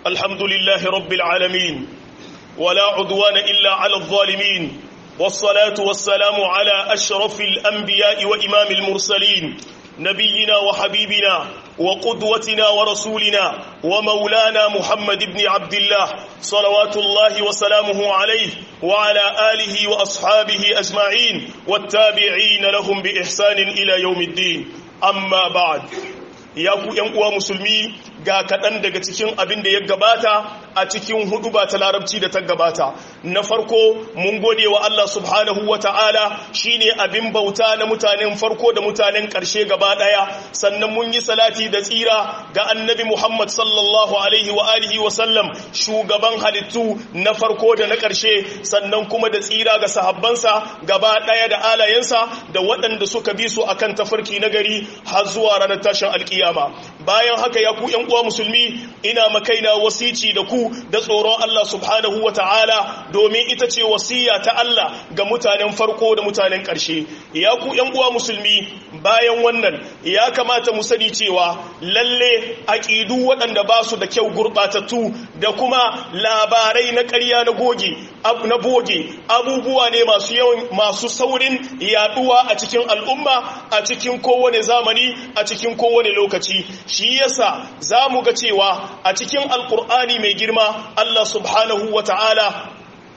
الحمد لله رب العالمين ولا عدوان إلا على الظالمين والصلاة والسلام على أشرف الأنبياء وإمام المرسلين نبينا وحبيبنا وقدوتنا ورسولنا ومولانا محمد بن عبد الله صلوات الله وسلامه عليه وعلى آله وأصحابه أجمعين والتابعين لهم بإحسان إلى يوم الدين أما بعد ya ku ‘yan uwa musulmi ga kaɗan daga cikin abin da ya gabata a cikin hudu ba ta larabci da ta gabata na farko mun gode wa Allah subhanahu wa ta'ala shi ne abin bauta na mutanen farko da mutanen ƙarshe gaba ɗaya sannan mun yi salati da tsira ga annabi Muhammad sallallahu alaihi wa alihi wa sallam shugaban halittu na farko da na ƙarshe sannan kuma da tsira ga sahabbansa gaba ɗaya da alayensa da waɗanda suka bi su akan tafarki na gari har zuwa ranar tashin alƙiyama kiyama bayan haka ya ku uwa musulmi ina makaina wasici da ku da tsoron Allah subhanahu wa ta'ala domin ita ce wasiya ta Allah ga mutanen farko da mutanen ƙarshe ya ku uwa musulmi bayan wannan ya kamata mu sani cewa lalle aƙidu waɗanda ba su da kyau gurɓatattu da kuma labarai na ƙarya na goge na boge abubuwa ne masu yawan masu saurin yaduwa a cikin al'umma a cikin kowane zamani a cikin kowane lokaci shi yasa za mu ga cewa a cikin alkur'ani mai girma Allah subhanahu wa ta'ala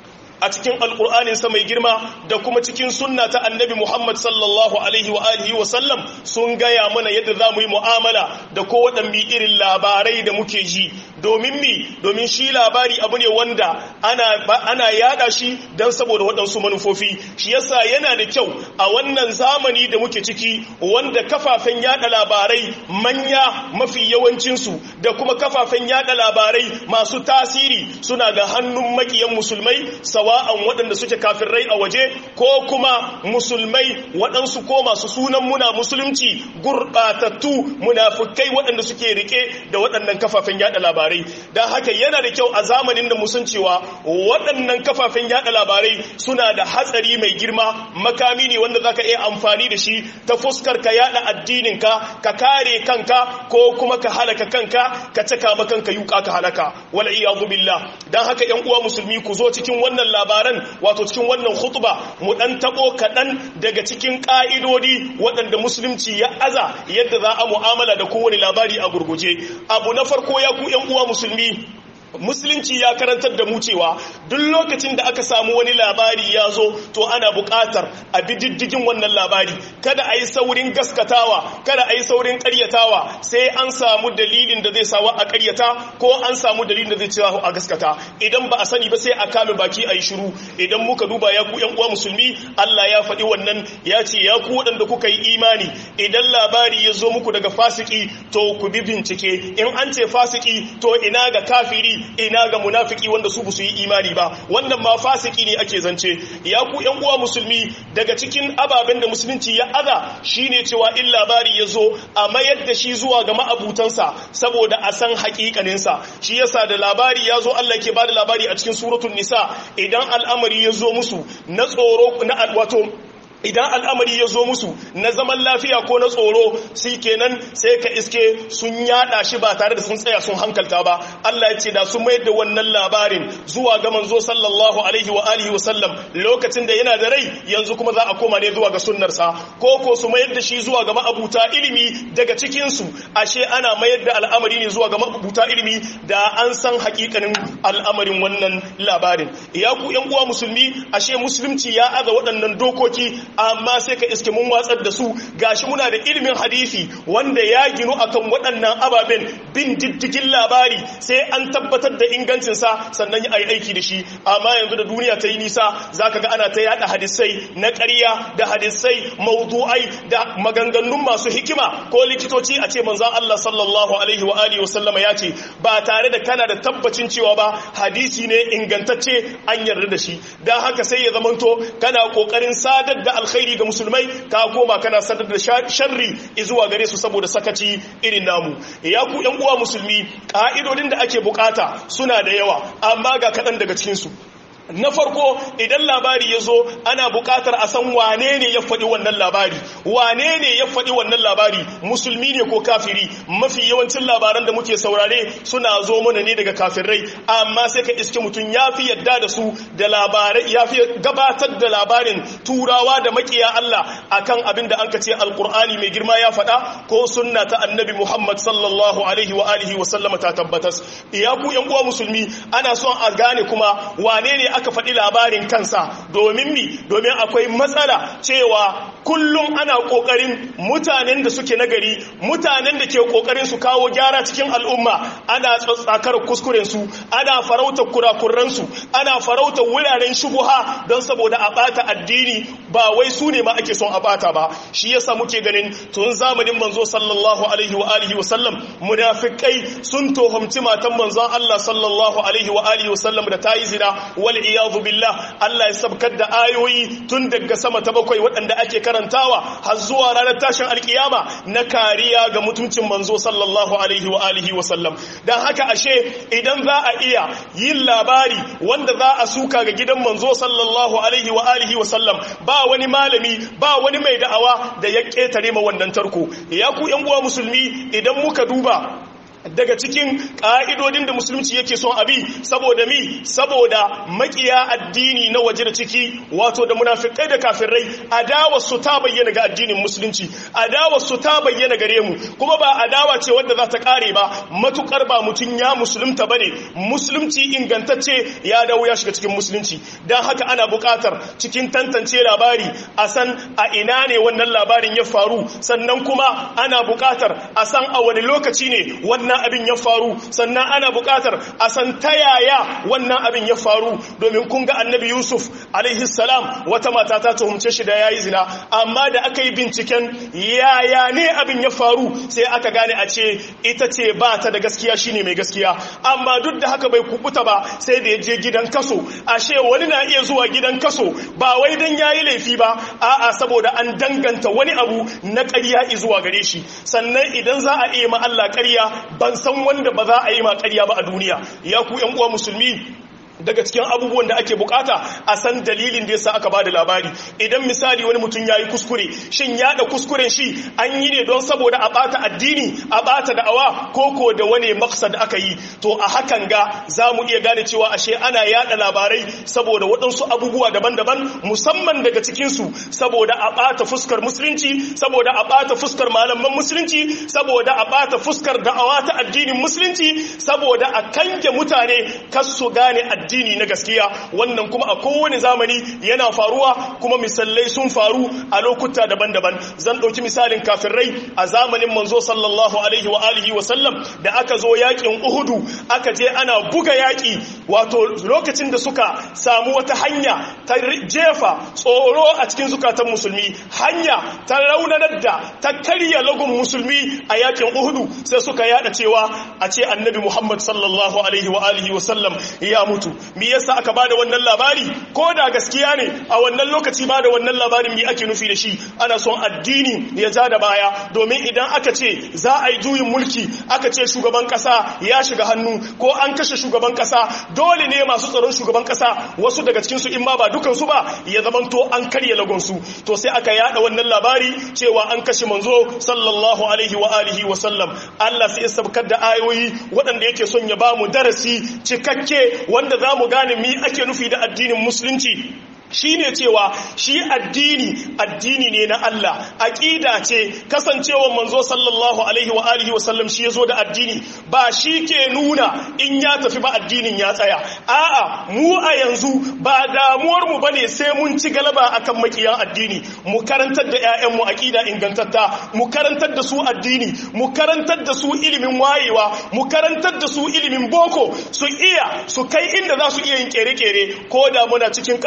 a cikin alkur'aninsa mai girma da kuma cikin sunna ta annabi Muhammad sallallahu alaihi wa alihi wa sallam sun gaya mana yadda za mu yi mu'amala da kowaɗanne irin labarai da muke ji domin mi domin shi labari abu ne wanda ana, ana yada shi don saboda waɗansu manufofi shi yasa yana da kyau a wannan zamani da muke ciki wanda kafafen yada labarai manya mafi yawancinsu da kuma kafafen yada labarai masu tasiri suna ga hannun makiyan musulmai sawa'an waɗanda suke kafirai a waje ko kuma musulmai waɗansu ko masu sunan muna musulunci gurɓatattu munafukai waɗanda suke rike da waɗannan kafafen yada labarai don haka yana da kyau a zamanin da musun cewa waɗannan kafafen yada labarai suna da hatsari mai girma makami ne wanda zaka iya amfani da shi ta fuskar ka yada addininka ka kare kanka ko kuma ka halaka kanka ka caka ma kanka yuka ka halaka wal iyadu billah dan haka ƴan uwa musulmi ku zo cikin wannan labaran wato cikin wannan khutba mu dan tabo kaɗan daga cikin ƙa'idodi waɗanda musulunci ya aza yadda za a mu'amala da kowane labari a gurguje abu na farko ya ku ƴan uwa musulmi musulunci ya karantar da mu cewa duk lokacin da aka samu wani labari ya zo to ana buƙatar a bi diddigin wannan labari kada a yi saurin gaskatawa kada a yi saurin ƙaryatawa sai an samu dalilin da zai sawa a ƙaryata ko an samu dalilin da zai cewa a gaskata idan ba a sani ba sai a kame baki a yi shiru idan muka duba ya ku yan uwa musulmi Allah ya faɗi wannan ya ce ya ku waɗanda kuka yi imani idan labari ya zo muku daga fasiki to ku bi bincike in an ce fasiki to ina ga kafiri ina ga munafiki wanda su su yi imani ba wannan ma fasiki ne ake zance ya ku yan uwa musulmi daga cikin ababen da musulunci ya aza shine cewa in labari ya zo a mayar da shi zuwa ga ma'abutansa saboda a san hakikaninsa shi yasa da labari ya zo Allah ke bada labari a cikin suratul nisa idan al'amari ya zo musu na tsoro na wato idan al'amari ya zo musu na zaman lafiya ko na tsoro sai kenan sai ka iske sun yada shi ba tare da sun tsaya sun hankalta ba Allah ya ce da sun mayar da wannan labarin zuwa ga manzo sallallahu alaihi wa alihi wa sallam lokacin da yana da rai yanzu kuma za a koma ne zuwa ga sunnarsa ko ko su mayar da shi zuwa ga ma'abuta ilimi daga cikin su ashe ana mayar da al'amari ne zuwa ga ma'abuta ilimi da an san hakikanin al'amarin wannan labarin ya ku yan uwa musulmi ashe musulunci ya aza waɗannan dokoki amma sai ka iske mun watsar da su gashi muna da ilimin hadisi wanda ya ginu akan waɗannan ababen bin diddigin labari sai an tabbatar da ingancinsa sannan ya yi aiki da shi amma yanzu da duniya ta yi nisa zaka ga ana ta yada hadisai na ƙarya da hadisai maudu'ai da maganganun masu hikima ko likitoci a ce manzon Allah sallallahu alaihi wa alihi wa sallama ya ce ba tare da kana da tabbacin cewa ba hadisi ne ingantacce an yarda da shi dan haka sai ya zamanto kana kokarin sadar da alkhairi ga musulmai ka koma kana sadar da sharri zuwa gare su saboda sakaci irin namu ya ku yan uwa musulmi ka'idodin da ake bukata suna da yawa amma ga kaɗan daga cikinsu na farko idan labari ya zo ana buƙatar a san wane ne ya faɗi wannan labari wane ne ya faɗi wannan labari musulmi ne ko kafiri mafi yawancin labaran da muke saurare suna zo mana ne daga kafirai amma sai ka iske mutum ya fi yadda da su da labarai ya fi gabatar da labarin turawa da makiya Allah akan abin da an ka ce alkur'ani mai girma ya faɗa ko sunna ta annabi Muhammad sallallahu alaihi wa alihi wa sallama ta tabbatas iya ku yan uwa musulmi ana son a gane kuma wane ne aka faɗi labarin kansa domin mi domin akwai matsala cewa kullum ana ƙoƙarin mutanen da suke nagari mutanen da ke ƙoƙarin su kawo gyara cikin al'umma ana tsatsakar kuskurensu ana farauta kurakuransu ana farauta wuraren shubuha don saboda a ɓata addini ba wai su ne ma ake son a ɓata ba shi yasa muke ganin tun zamanin manzo sallallahu alaihi wa alihi wa sallam munafikai sun tohumci matan manzon Allah sallallahu alaihi wa alihi wa sallam da tayi zina wal iyadu billah Allah ya sabkar da ayoyi tun daga sama ta bakwai waɗanda ake karantawa har zuwa ranar tashin alkiyama na kariya ga mutuncin manzo sallallahu alaihi wa alihi wa sallam dan haka ashe idan za a iya yin labari wanda za a suka ga gidan manzo sallallahu alaihi wa alihi wa sallam ba wani malami ba wani mai da'awa da ya ketare ma wannan tarko ya ku yan uwa musulmi idan muka duba daga cikin ƙa'idodin da musulunci yake son abi saboda mi saboda makiya addini na waje da ciki wato da munafikai da kafirai adawa su ta bayyana ga addinin musulunci adawa su ta bayyana gare mu kuma ba adawa ce wadda za ta kare ba matukar ba mutum ya musulunta bane musulunci ingantacce ya dawo ya shiga cikin musulunci dan haka ana buƙatar cikin tantance labari a san a ina ne wannan labarin ya faru sannan kuma ana buƙatar a san a wani lokaci ne wannan abin ya faru sannan ana buƙatar a san ta yaya wannan abin ya faru domin kun ga annabi yusuf alaihi salam wata mata ta tuhumce shi da yayi zina amma da aka yi binciken yaya ne abin ya faru sai aka gane a ce ita ce ba ta da gaskiya shine mai gaskiya amma duk da haka bai kubuta ba sai da ya je gidan kaso ashe wani na iya zuwa gidan kaso ba wai dan yayi laifi ba a'a saboda an danganta wani abu na ƙarya zuwa gare shi sannan idan za a iya ma Allah ƙarya ban san wanda ba za a yi ma ƙarya ba a duniya ya ku ƴan uwa musulmi daga cikin abubuwan da ake bukata a san dalilin da yasa aka bada labari idan misali wani mutum yayi kuskure shin yada kuskuren shi an yi ne don saboda a bata addini a bata da'awa ko ko da wani maksad aka yi to a hakan ga zamu iya gane cewa ashe ana yada labarai saboda waɗansu abubuwa daban-daban musamman daga cikin su saboda a bata fuskar musulunci saboda a bata fuskar malaman musulunci saboda a bata fuskar da'awa ta addinin musulunci saboda a kange mutane kas su gane addini addini na gaskiya wannan kuma a kowane zamani yana faruwa kuma misalai sun faru a lokuta daban-daban zan ɗauki misalin kafirai a zamanin manzo sallallahu alaihi wa alihi wa sallam da aka zo yakin uhudu aka je ana buga yaki wato lokacin da suka samu wata hanya ta jefa tsoro a cikin zukatan musulmi hanya ta raunanar da ta karya lagun musulmi a yakin uhudu sai suka yada cewa a ce annabi muhammad sallallahu alaihi wa alihi wa sallam ya mutu me yasa aka bada wannan labari ko da gaskiya ne a wannan lokaci bada wannan labarin me ake nufi da shi ana son addini ya ja da baya domin idan aka ce za a yi juyin mulki aka ce shugaban kasa ya shiga hannu ko an kashe shugaban kasa dole ne masu tsaron shugaban kasa wasu daga cikin su in ma ba dukan su ba ya zamanto an karya lagon su to sai aka yada wannan labari cewa an kashe manzo sallallahu alaihi wa alihi wa sallam Allah sai ya sabkar da ayoyi waɗanda yake son ya ba mu darasi cikakke wanda za mu gane mi ake nufi da addinin musulunci shi ne cewa shi addini addini ne na Allah aƙida ce kasancewa manzo sallallahu alaihi wa alihi wa sallam shi yazo da addini ba shi ke nuna in ya tafi ba addinin ya tsaya a'a mu a yanzu ba damuwar mu bane sai mun ci galaba akan makiyan addini mu karantar da ƴaƴan mu aqida ingantatta mu karantar da su addini mu karantar da su ilimin wayewa mu karantar da su ilimin boko su iya su kai inda za su iya yin kere-kere ko da muna cikin kabari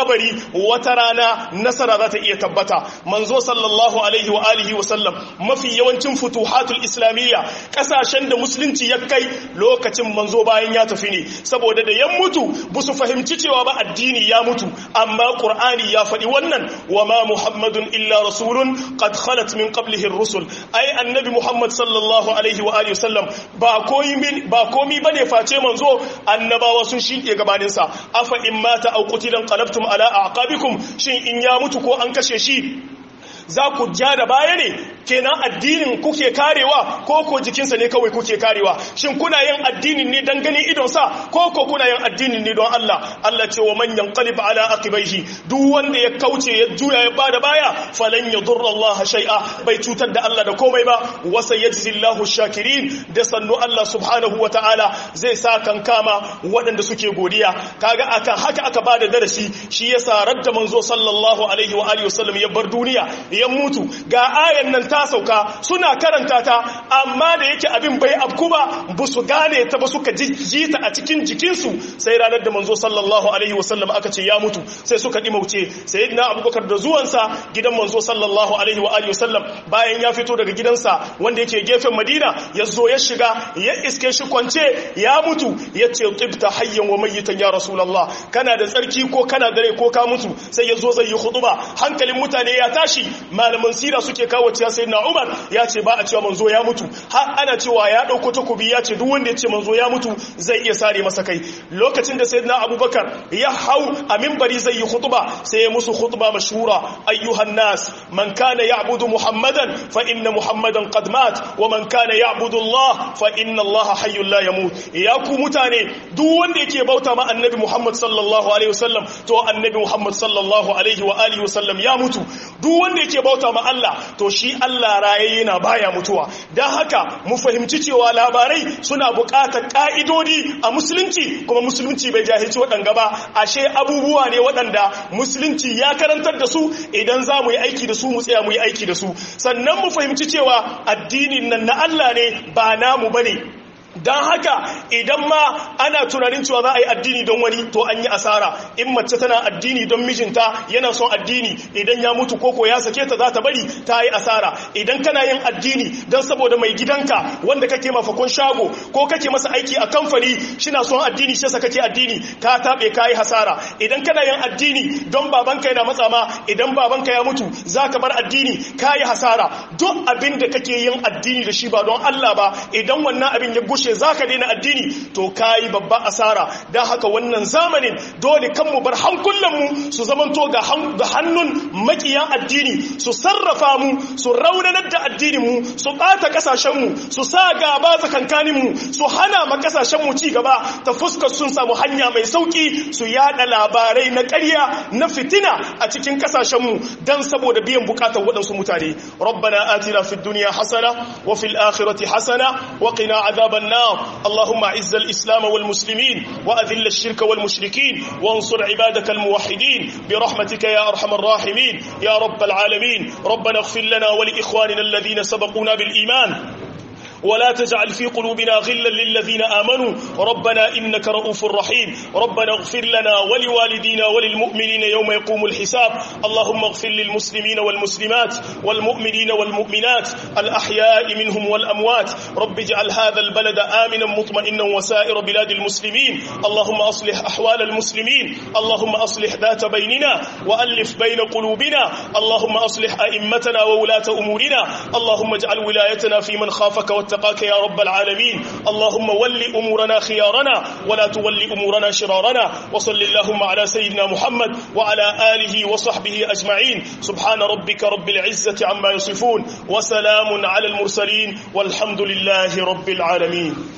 wata rana nasara za ta iya tabbata manzo sallallahu alaihi wa alihi wa sallam mafi yawancin futuhatul islamiyya kasashen da musulunci ya kai lokacin manzo bayan ya tafi ne saboda da yan mutu ba su fahimci cewa ba addini ya mutu amma qur'ani ya faɗi wannan wa ma muhammadun illa rasulun qad khalat min qablihi ar-rusul ai annabi muhammad sallallahu alaihi wa alihi wa sallam ba koyi ba komi bane face manzo annabawa sun shike gabanin sa afa in mata aw qutilan qalabtum ala aqabikum shin in ya mutu ko an kashe shi za ku ja da baya ne kenan addinin kuke karewa ko ko jikinsa ne kawai kuke karewa shin kuna yin addinin ne dan ganin idonsa ko ko kuna yin addinin ne don Allah Allah ce wa man yanqalib ala aqibaihi duk wanda ya kauce ya juya ya bada baya falan yadurra Allah shay'a bai cutar da Allah da komai ba wa sayajzillahu shakirin da sannu Allah subhanahu wa ta'ala zai sa kan kama waɗanda suke godiya kaga akan haka aka bada darasi shi yasa radda manzo sallallahu alaihi wa alihi wasallam ya bar duniya ya mutu ga ayan nan ta sauka suna karanta ta amma da yake abin bai abku ba ba su gane ta ba suka ji ta a cikin jikinsu sai ranar da manzo sallallahu alaihi wasallam aka ce ya mutu sai suka dimauce sayyidina abubakar da zuwansa gidan manzo sallallahu alaihi wa alihi wasallam bayan ya fito daga gidansa wanda yake gefen madina ya zo ya shiga ya iske shi kwance ya mutu ya ce tibta hayyan wa mayyitan ya rasulullah kana da tsarki ko kana da rai ko ka mutu sai ya zo zai yi khutba hankalin mutane ya tashi malaman sira suke kawo cewa sai na umar ya ce ba a cewa manzo ya mutu har ana cewa ya ɗauko takobi ya ce duk wanda ya ce manzo ya mutu zai iya sare masa kai lokacin da sayyidina abubakar ya hau a mimbari zai yi khutba sai ya musu khutba mashhura ayyuhan nas man kana ya'budu muhammadan fa inna muhammadan qad mat wa man kana ya'budu allah fa inna allah hayyul la yamut ya ku mutane duk wanda yake bauta ma annabi muhammad sallallahu alaihi wasallam to annabi muhammad sallallahu alaihi wa alihi wasallam ya mutu duk wanda yake bauta ma Allah to shi Allah raye yana baya mutuwa don haka mu fahimci cewa labarai suna buƙatar ƙa'idodi a musulunci kuma musulunci bai jahilci waɗanga ba ashe abubuwa ne waɗanda musulunci ya karantar da su idan za mu yi aiki da su mu tsaya mu yi aiki da su sannan mu fahimci cewa addinin nan na Allah ne ba namu bane don haka idan ma ana tunanin cewa za a yi addini don wani to an yi asara in mace tana addini don mijinta yana son addini idan ya mutu koko ya sake ta za ta bari ta yi asara idan kana yin addini don saboda mai gidanka wanda kake mafakon shago ko kake masa aiki a kamfani shina son addini shi kake addini ka taɓe ka yi hasara idan kana yin addini don babanka yana matsa ma idan babanka ya mutu za ka bar addini ka yi hasara duk abin da kake yin addini da shi ba don Allah ba idan wannan abin ya gushe za ka daina addini to ka yi babba asara don haka wannan zamanin dole kan mu bar hankulanmu su zamanto ga hannun makiyan addini su sarrafa mu su raunanar da addininmu su ɓata ƙasashenmu su sa gaba tsakankaninmu su hana ma ƙasashenmu ci gaba ta fuskar sun samu hanya mai sauƙi su yada labarai na ƙarya na fitina a cikin ƙasashenmu don saboda biyan buƙatar waɗansu mutane rabbana atina fid dunya hasana wa fil akhirati hasana wa qina adhaban nar اللهم اعز الإسلام والمسلمين وأذل الشرك والمشركين وانصر عبادك الموحدين برحمتك يا أرحم الراحمين يا رب العالمين ربنا اغفر لنا ولإخواننا الذين سبقونا بالإيمان ولا تجعل في قلوبنا غلا للذين آمنوا ربنا إنك رؤوف رحيم ربنا اغفر لنا ولوالدينا وللمؤمنين يوم يقوم الحساب اللهم اغفر للمسلمين والمسلمات والمؤمنين والمؤمنات الأحياء منهم والأموات رب اجعل هذا البلد آمنا مطمئنا وسائر بلاد المسلمين اللهم أصلح أحوال المسلمين اللهم أصلح ذات بيننا وألف بين قلوبنا اللهم أصلح أئمتنا وولاة أمورنا اللهم اجعل ولايتنا في من خافك واتقاك يا رب العالمين اللهم ول أمورنا خيارنا ولا تول أمورنا شرارنا وصل اللهم على سيدنا محمد وعلى آله وصحبه أجمعين سبحان ربك رب العزة عما يصفون وسلام على المرسلين والحمد لله رب العالمين